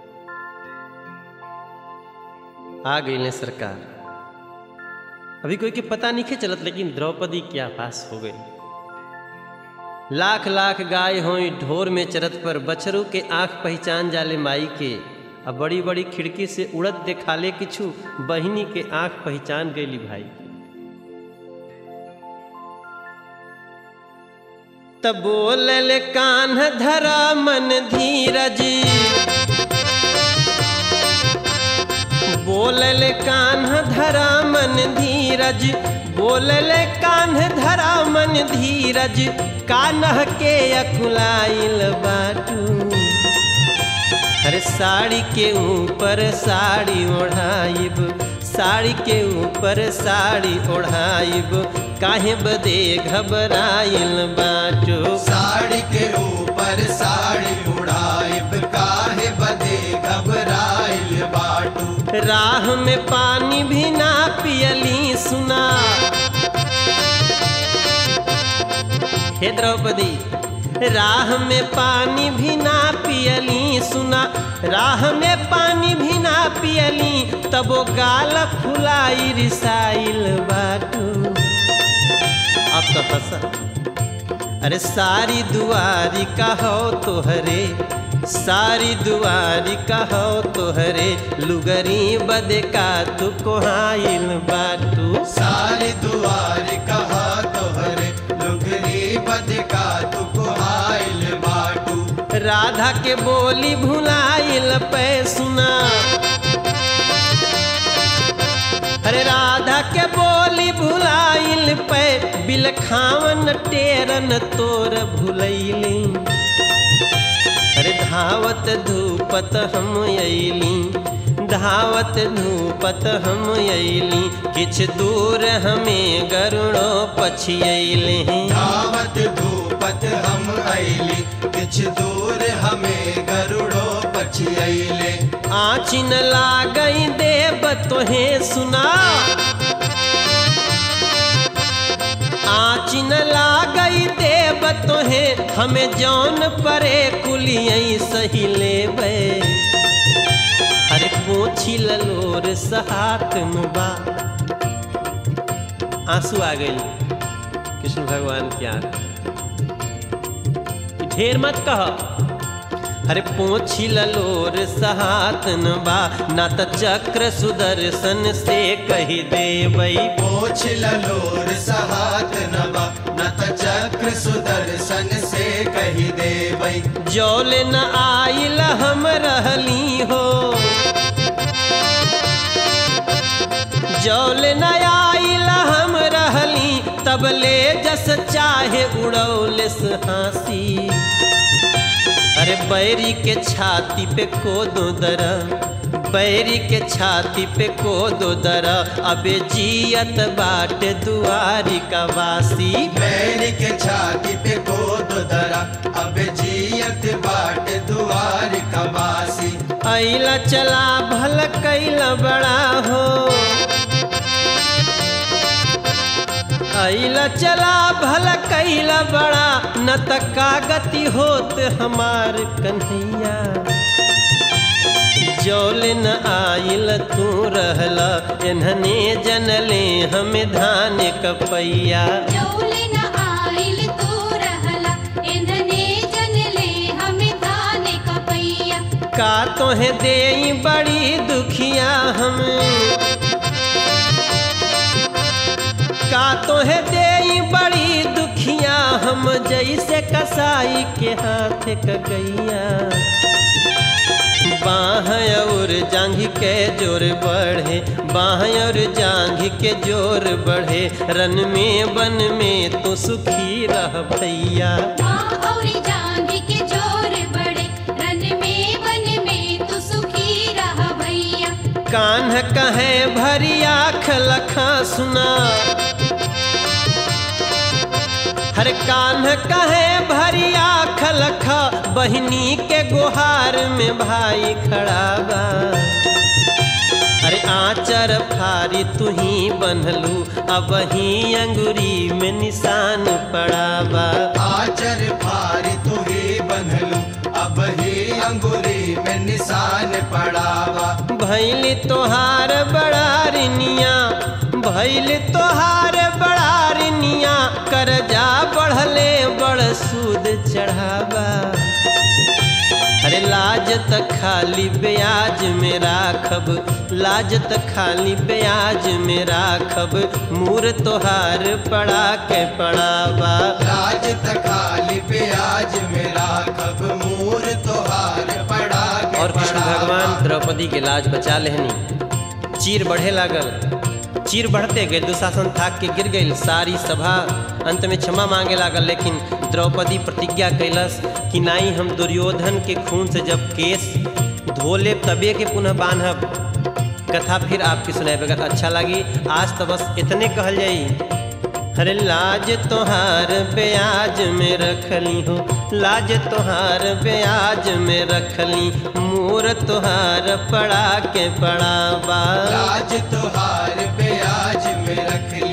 आ गई सरकार अभी कोई के पता नहीं के चलत लेकिन द्रौपदी क्या पास हो गई लाख लाख गाय होई ढोर में चरत पर बछरू के आंख पहचान जाले माई के अब बड़ी बड़ी खिड़की से उड़त देखाले किछु बहिनी के आंख पहचान गईली भाई तब बोलल कान्ह धरा मन धीरज नीरज बोलले कान्ह धरा मन धीरज कान्ह के अकुलाइल बाटू अरे साड़ी के ऊपर साड़ी ओढ़ाइब साड़ी के ऊपर साड़ी ओढ़ाइब काहे बदे घबराइल बाटो साड़ी के ऊपर साड़ी उड़ाइब काहे बदे घबराइल बाटू राह में पानी भी ना पियली सुना हे द्रौपदी राह में पानी भी ना पियली सुना राह में पानी भी ना पियली तब वो गाल फुलाई रिसाइल बाटू अब तो हंसा अरे सारी दुआरी का हो तोहरे सारी दुआरी का हो तोहरे लुगरी बदे का तू कोहाइल बाटू सारी दुआर कहा तोहरे लुगरी बदका तुको आइल बाटू राधा के बोली भुलाइल पे सुना अरे राधा के बोली भुलाइल पे बिलखावन टेरन तोर भुलैली अरे धावत धूपत हम अइली धावत धूपत हम अइली किछ दूर हमें गरुड़ो पछियैले धावत धूपत हम अइली किछ दूर हमें गरुड़ो पछियैले आचिन लागई देव तोहे सुना आचिन लागई देव तोहे हमें जौन परे कुलियई सही लेबे अरे पोछी ललोर सहात बा आंसू आ गई कृष्ण भगवान की आंख ढेर मत कह अरे पोछी ललोर सहातन बा ना त चक्र सुदर्शन से कही देवई पोछ ललोर सहात नबा न त चक्र सुदर्शन से कही देवई जौल न आइल हम रहली हो जौल न आइल हम रहली तब ले जस चाहे उड़ौलिस हंसी अरे बैरी के छाती पे कोदो दरा बैरी के छाती पे कोदो दरा अबे जियत बाट दुआरी का वासी बैर के छाती पे गोद दरा अब जियत बाट दुआर कबासी ऐला चला भल कैला बड़ा हो ऐला चला भल कैला बड़ा न त कागति होत हमार कन्हैया जौल न आइल तू रहला एन्हने जनले हम धान कपैया जौले न आइल तू रहला एंधने जनले हमें धान कपैया का तोहे देई बड़ी दुखिया हम का तोहे देई बड़ी दुखिया हम जैसे कसाई के हाथ क गैया बाह और जांघ के जोर बढ़े बाह और जांघ के जोर बढ़े रन में बन में तो सुखी रह भैया माँ और जांग के जोर बड़े रन में वन में तू सुखी रह भैया कान्ह कहे भरी आँख लखा सुना हर कान्ह कहे भरी आँख लखा बहिनी के गुहार में भाई खड़ा बा अरे आचर फारी तू ही बनलू अब ही अंगुरी में निशान पड़ा बा आचर फारी तुही बनलू अब ही अंगुरी में निशान पड़ावा भैली तोहार बड़ारिनिया भैली तोहार बड़ारिनिया करजा बढ़ले बड़ सूद चढ़ावा अरे लाज त खाली ब्याज में राखब लाज त खाली ब्याज में राखब मूर तोहार पड़ा के पड़ावा राज तखाली प्याज मेरा खब मूर तोहार पड़ा के और कृष्ण पड़ावा। भगवान द्रौपदी के लाज बचा लेहनी चीर बढ़े लागल चीर बढ़ते गए दुशासन थाक के गिर गई सारी सभा अंत में क्षमा मांगे लागल लेकिन द्रौपदी प्रतिज्ञा कैलस कि नाई हम दुर्योधन के खून से जब केस धोले तबे के पुनः बांधब कथा फिर आपकी सुनाए बगैर अच्छा लगी आज तो बस इतने कहल जाई अरे लाज तोहार ब्याज में रखली हो लाज तोहार ब्याज में रखली मूर तोहार पड़ा के पड़ा बा लाज तुहार ब्याज में रख